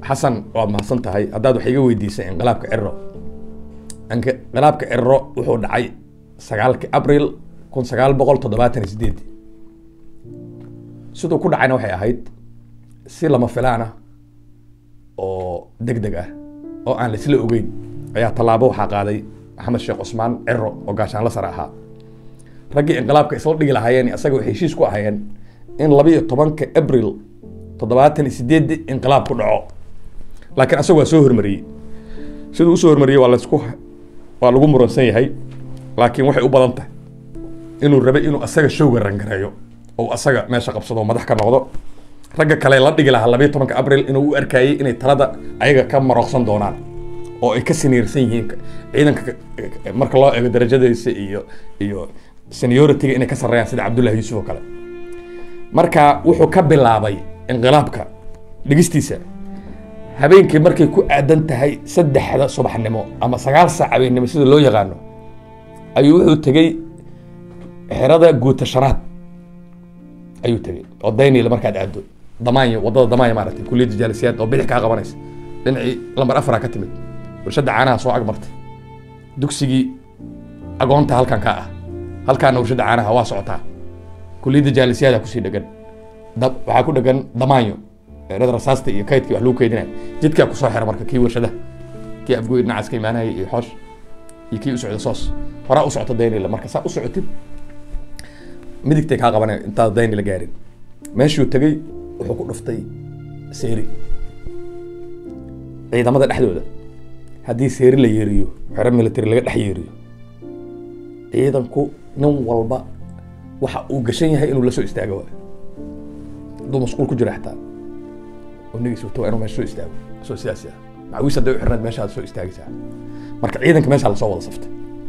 xasan waad mahadsan tahay haddaad wax iga weydiisay inqilaabka ciro inqilaabka ciro wuxuu dhacay sagaalki abril kun sagaal boqol toddobaatan iyo sideed siduu ku dhacayna waxay ahayd si lama filaan ah oo deg deg ah oo aan laisla ogeyn ayaa tallaabo waxaa qaaday maxamed sheekh cusmaan ciro oo gaashaanla sare ahaa raggii inqilaabka isla dhigi lahaayeen isaga waxay heshiis ku ahayeen in labiiyo tobanka abril toddobaatan iyo sideedi inqilaab ku dhaco laakiin asaga waa soo hormariyey siduu usoo hormariyey waa lasku waa lagu muransan yahay laakiin waxay u badan tahay inuu rabay inuu asaga showga rangareeyo oo asaga meesha qabsado oo madax ka noqdo ragga kale la dhigi lahaa labiiyo tobanka abril inuu u arkayey inay talada ayaga ka marooqsan doonaan oo ay ka siniirsan yihiin ciidanka marka loo eego darajadiisa iyo iyo seniority-ga inay ka sarreeyaan sida cabdullahi yuusuf oo kale marka wuxuu ka bilaabay inqilaabka dhigistiisa habeenkii markay ku aadan tahay saddexda subaxnimo ama sagaal saac habeennimo sida loo yaqaano ayuu wuxuu tegey xerada guutashanaad ayuu tegey oo daynil markaad aado damaanyo wadada damaanyo maaragtay kuliyadda jaalisiyaad oo bidix kaa qabanaysa dhinacii lambar afara ka timid warshadda caanaha soo agmartay dugsigii agoonta halkan ka ah halkaana warshadda caanaha waa socotaa kuliyadda jaalisiyaada kusii dhegan waxaa ku dhegan damaanyo eerada rasaasta iyo kaydkii wax lagu keydinaya jidkaa kusoo xira marka kii warshadaha kii afgoy dhinacaas ka imaanaya iyo xoosh iyo kii u socda soos horaa u socota daynila marka saa u socotid midigtay kaa qabanaya intaad daynila gaarin meeshuu tegey wuxuu ku dhuftay seeri ciidamada dhexdooda haddii seeri la yeeriyo xero military laga dhex yeeriyo ciidanku nin walba waxa uu gashan yahay inuu la soo istaago waay hadduu masquul ku jiro xataa oo nigiis wato waa inuu meesha soo istaago soo sidaasi ah macawiis hadday u xirnayd meeshaad soo istaagaysaa marka ciidanka meeshaa lasoo wada saftay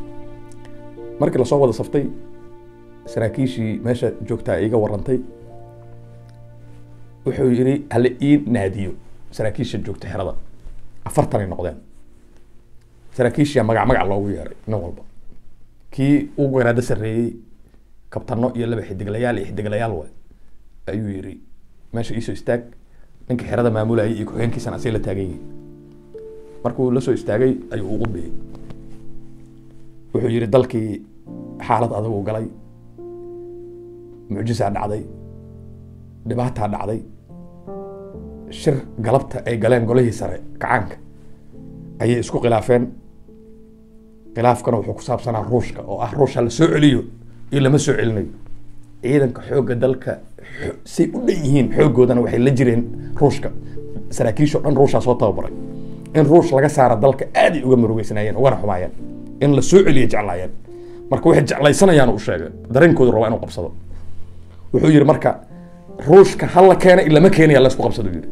markii lasoo wada saftay saraakiishii meesha joogtaa iga warantay wuxuu yidhi hala ii naadiyo saraakiisha joogta xerada afartanay noqdeen saraakiishiya magac magac loogu yeeray nin walba kii ugu garaado sarreeyey kabtano iyo laba xidiglayaal iyo xidiglayaal waay ayuu yidhi meesha iisoo istaag ninka xerada maamulayay iyo ku-xigeenkiisana asay la taagan yihin markuu la soo istaagay ayuu ugu biyey wuxuu yidhi dalkii xaalad adag u galay mucjisaa dhacday dhibaataa dhacday shir galabta ay galeen golihii sare kacaanka ayay isku khilaafeen khilaafkana wuxuu ku saabsanaa ruushka oo ah ruush ha la soo celiyo iyo lama soo celinayo ciidanka xoogga dalka say u dhan yihiin xooggoodana waxay la jireen ruushka saraakiisho dhan ruushaa soo tababaray in ruush laga saara dalka aaday uga murugeysanaayeen ugana xumaayeen in la soo celiya jeclaayeen marka waxay jeclaysanayaan u sheegay dareenkoodu rabaa inuu qabsado wuxuu yidhi marka ruushka ha la keena lama keenaya laysku qabsado yidhi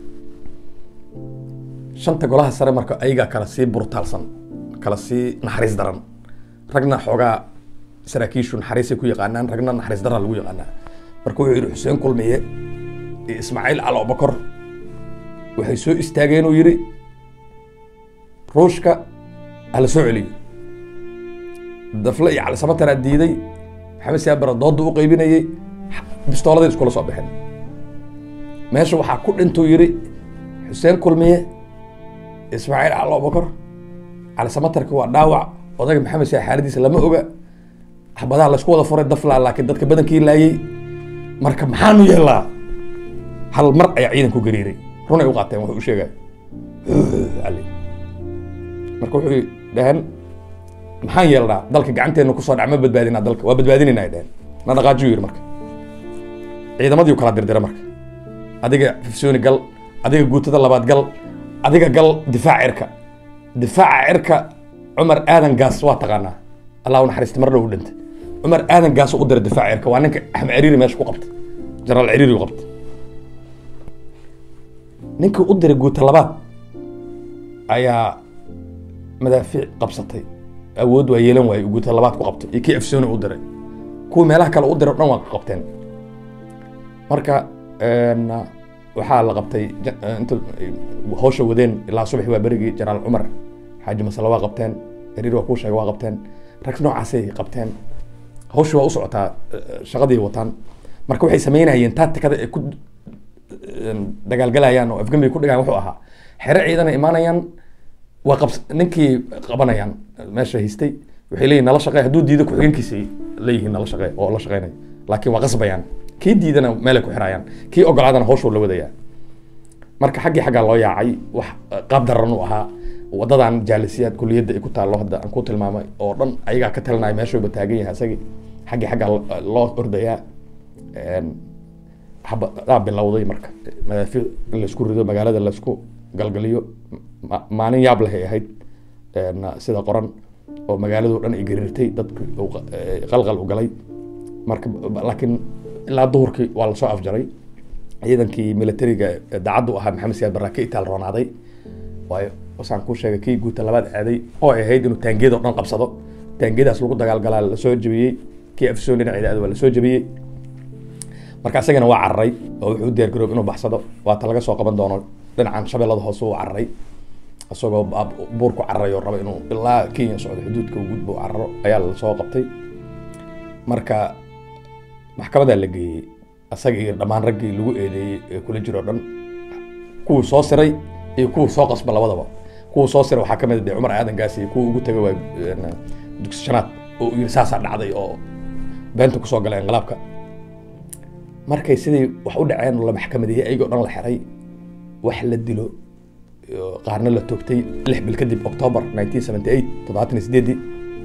shanta golaha sare marka ayagaa kala sii burtaalsan kala sii naxariis daran ragna xoogaa saraakiishu naxariisay ku yaqaanaan ragna naxariis daraa lagu yaqaanaa marka wuxuu yidhi xuseen kulmiye iyo ismaaciil cali abubakar waxay soo istaageen uu yidhi ruushka hala soo celiyo dafle iyo cali samataraa diiday maxamed siyaabara dooda u qaybinayey bistooladay iskula soo baxeen meesha waxaa ku dhintuu yidhi xuseen kulmiye ismaaciil cali abubakar cali samatarka waa dhaawac odaga maxamed siyaa xaaladiisa lama oga xabadaha laysku wada furay daflaa laakiin dadka badankii laayey marka maxaanu yeelaa hal mar ayaa ciidanku gariiray runay u qaateen wuxuu u sheegay marka wuxuu dhaheen maxaan yeelnaa dalka gacanteena kusoo dhac ma badbaadinaa dalka waa badbaadinayna ay dhaheen na dhaqaajiyu yidhi marka ciidamadii kala dirdira marka adiga fifsooni gal adiga guutada labaad gal adiga gal difaac cirka difaaca cirka cumar aadan gaas waa taqaanaa allah u naxariista mar dhow u dhintay cumar aadan gaas u dira difaac cirka waa ninka axmed ciriiri meesha ku qabtay jenaraal ciriiri u qabtay ninkii u diray guuta labaad ayaa madaafiic qabsatay awood waa yeelan waayey guuta labaad ku qabtay iyo kii afsooni u diray kuwa meelaha kale u diray o dhan waa qabteen marka waxaa la qabtay inta hawsha wadeen ilaa subax waa berigii jenaraal cumar xaaji masale waa qabteen ciriir waa kuu sheegay waa qabteen rag noocaasay qabteen hawsha waa u socotaa shaqadii wataan marka waxay samaynayeen taatikada ay ku dagaalgalayaan oo afgambi ku dhigaan wuxuu ahaa xere ciidana imaanayaan waa qabs ninkii qabanayaan meesha haystay waxay leeyihin nala shaqey hadduu diido ku-xigeenkiisa leeyihiin nala shaqey oo la shaqeynaya laakiin waa qasbayaan kii diidana meelay ku xirayaan kii ogolaadana hawshuu la wadayaa marka xaggii xaggaa loo yaacay wax qaab daran u ahaa wadadan jaalisiyaad kuliyadda ay ku taallo hadda aan ku tilmaamay oo dhan ayagaa ka talinaya meeshuuba taagan yahay isagii xaggii xaggaa loo ordayaa daa bilowday marka madaafiic in laisku rido magaalada laisku galgaliyo maalin yaab leh ay ahayd sida qoran oo magaalado dhan ay gariirtay dadki qalqal u galay marka laakiin ilaa duhurkii waa lasoo afjaray ciidankii militariga daacaddu ahaa maxamed siyaad barraa ka itaal roonaaday waayo wasaan kuu sheegay kii guuta labaad aaday oo ay ahayd inuu taangiyada o dhan qabsado taangiyadaas lagu dagaalgalaa lasoo jebiyey kii afsoon dhinaceeda aad waa lasoo jebiyey marka isagana waa cararay oo wuxuu u diyaar garoob inuu baxsado waata laga soo qaban doono dhinacan shabeellada hoose uu cararay isagoo buur ku cararay oo raba inuu ilaa kenya socdo xuduudka u gudbo cararo ayaa lasoo qabtay marka maxkamadaa la geeyey asaga iyo dhammaan raggii lagu eedeeyey ee kula jiro o dhan kuwii soo siray iyo kuwii soo qasba labadaba kuwii soo siray waxaa kamid a dee cumar aadan gaasi iyo kuwii ugu tegay waa dugsi shanaad oo yiri saasaa dhacday oo beenta kusoo galay inqilaabka markay sidii wax u dhaceen la maxkamadeeyey ayagoo dhan la xiray wax la dilo qaarna la toogtay lix bil kadib october nineteen seventy eight toddobaatan iyo sideedii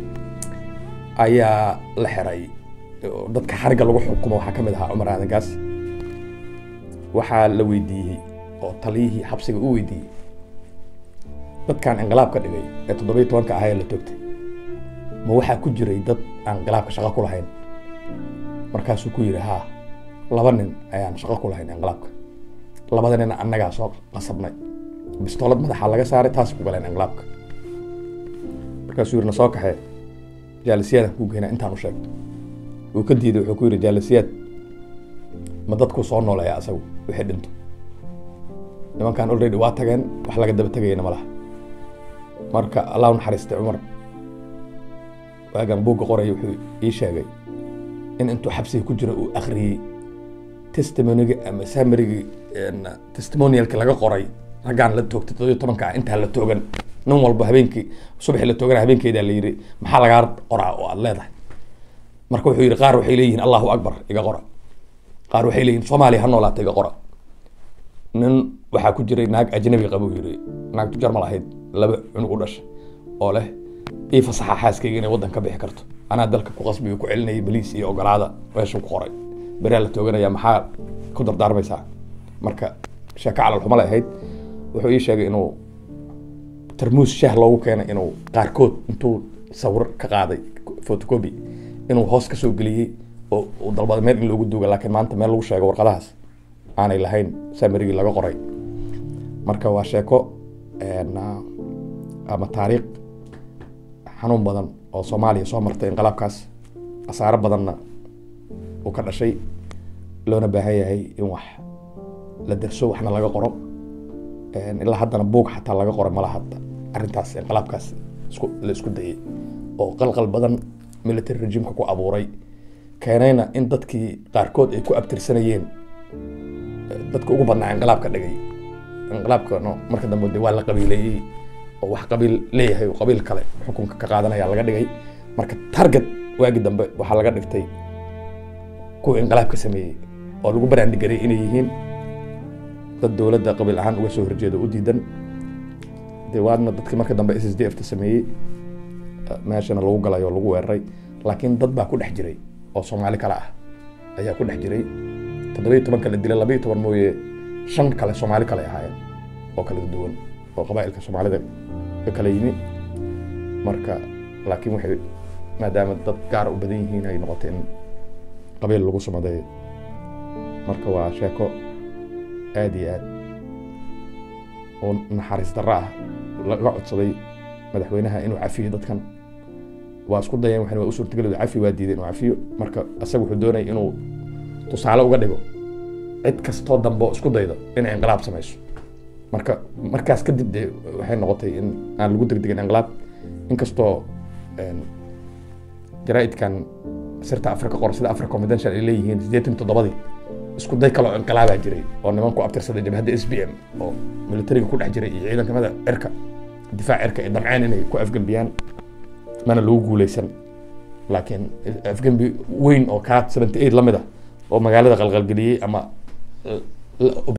ayaa la xiray dadka xariga lagu xukumo waxaa kamid ahaa cumar aadan gaas waxaa la weydiiyey oo taliyihii xabsiga u weydiiyey dadkan inqilaab ka dhigay ee toddoba iyo tobanka ahaa ee la toogtay ma waxaa ku jiray dad aan inqilaabka shaqo ku lahayn markaasuu ku yidhi haa laba nin ayaan shaqo ku lahayn inqilaabka labada nin annagaa soo qasabnay bistoolad madaxa laga saaray taas ku galeen inqilaabka markaasuu yidhi na soo kaxee jaalisiyaadaan kuu geynaa intaan u sheegto uu ka diiday wuxuu ku yidhi jaalisiyaad ma dadku soo nooleeya asagu wixii dhinto nimankan already waa tageen wax laga daba tegayana ma laha marka allah u naxariistay cumar waagan buugga qoraya wuxuu ii sheegay in intuu xabsiga ku jiro uu akhriyey testimoniga ama samarigi testimonialki laga qoray raggaan la toogtay toddobiyo tobanka ah intaa la toogan nin walba habeenkii subaxii la toogana habeenkeedaa la yidhi maxaa lagaa qoraa oo aad leedahay marka wuxuu yidhi qaar waxay leeyihiin allahu akbar iga qora qaar waxay leeyihin soomaaliya ha noolaata iga qora nin waxaa ku jiray naag ajnabi qabuu yidhi naagtu jarmal ahayd laba cunug u dhashay oo leh ii fasaxa xaaskayga inay waddan ka bixi karto anaa dalka ku qasbiyo ku celinayay baliis iyo ogolaada meeshuu ku qoray beraa la tooganaya maxaa ku dardaarmaysaa marka sheeko calal xumale ahayd wuxuu ii sheegay inuu tarmuus shaah loogu keenay inuu qaarkood intuu sawir ka qaaday photocopy inuu hoos ka soo geliyey oo uu dalbaday meel in loogu duuga laakiin maanta meel lagu sheego warqadahaas aanay lahayn samarigii laga qoray marka waa sheeko ama taariikh xanuun badan oo soomaaliya soo martay inqilaabkaas khasaaro badanna uu ka dhashay loona baahan yahay in wax la derso waxna laga qoro ilaa haddana buug xataa laga qoro mala hadda arrintaas inqilaabkaas isku la isku dayay oo qalqal badan military regimeka ku abuuray keenayna in dadkii qaarkood ay ku abtirsanayeen dadka ugu badnaa inqilaab ka dhigay inqilaabka no marka dambe de waa la qabiileeyey oo wax qabiil leeyahay oo qabiil kale xukunka ka qaadanaya laga dhigay marka target waagi dambe waxaa laga dhigtay kuwa inqilaabka sameeyey oo lagu baraandigaray inay yihiin dad dowladda qabiil ahaan uga soo horjeeda u diidan de waadna dadkii marka dambe s s d f ta sameeyey meeshana lagu galay oo lagu weeraray laakiin dad baa ku dhex jiray oo soomaali kale ah ayaa ku dhex jiray toddobiyo tobanka la dilay labayo toban mooye shan kale soomaali kale ahaayeen oo kala duwan oo qabaa'ilka soomaalida ka kala yimi marka laakiin waxay maadaama dad gaara u badan yihiin ay noqotay in qabiil lagu sumadeeyo marka waa sheeko aada iyo aad oo naxariis darro ah laga codsaday madaxweynaha inuu cafiyo dadkan waa isku dayeen waxna waa u suurtagelid cafi waa diiday inuu cafiyo marka isaga wuxuu doonayay inuu tusaale uga dhigo cid kastoo dambe oo isku daydo inay inqilaab samayso marka markaas kadib de waxay noqotay in aan lagu degdegin inqilaab inkastoo jaraa'idkan sirta africa qor sida africa confidential ay leeyihiin siddeetan toddobadii isku day kaloo inqilaabaa jiray oo niman ku abtirsaday jabhadda s b m oo militariga ku dhex jiray iyo ciidankamada cirka difaac cirka ay damceen inay ku afgembiyaan mana lagu guuleysan laakiin afgembi weyn oo kaa seventy eight lamid ah oo magaalada qalqalgeliyey ama